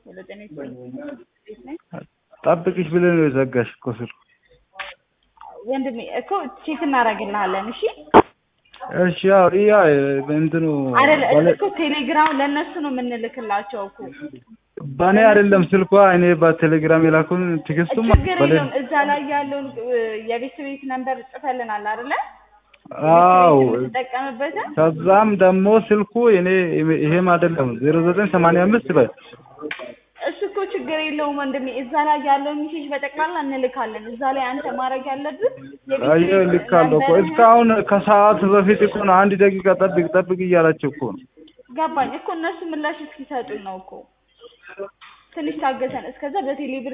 ወደ ጤና ቤት ነኝ ጠብቅሽ ብለህ ነው የዘጋሽ እኮ ስልኩ። ወንድሜ እኮ ቼክ እናደርግልሃለን። እሺ እሺ ያው ያ እንትኑ አይደለ ባለ- እኮ ቴሌግራም ለእነሱ ነው የምንልክላቸው እኮ በእኔ አይደለም ስልኳ እኔ በቴሌግራም የላኩን ትግስቱም ችግር በሌ- የለውም። እዛ ላይ ያለውን እ፣ የቤት ቤት ነንበር ጽፈልናል አይደለ? አዎ የምትጠቀምበትን ከዛም ደግሞ ስልኩ እኔ ይሄም አይደለም ዜሮ ዘጠኝ ሰማንያ አምስት በል እሱ እኮ ችግር የለውም ወንድሜ። እዛ ላይ ያለውን ሚሴጅ በጠቅላላ እንልካለን። እዛ ላይ አንተ ማድረግ ያለብን የቤት አየ ቤት ልካለሁ እኮ ነንበርህን- እስካሁን ከሰዓት በፊት እኮ ነው አንድ ደቂቃ ጠብቅ ጠብቅ እያላቸው እኮ ነው ገባኝ እኮ እነሱ ምላሽ እስኪሰጡ ነው እኮ። ትንሽ ታገሰን። እስከዛ በቴሌብር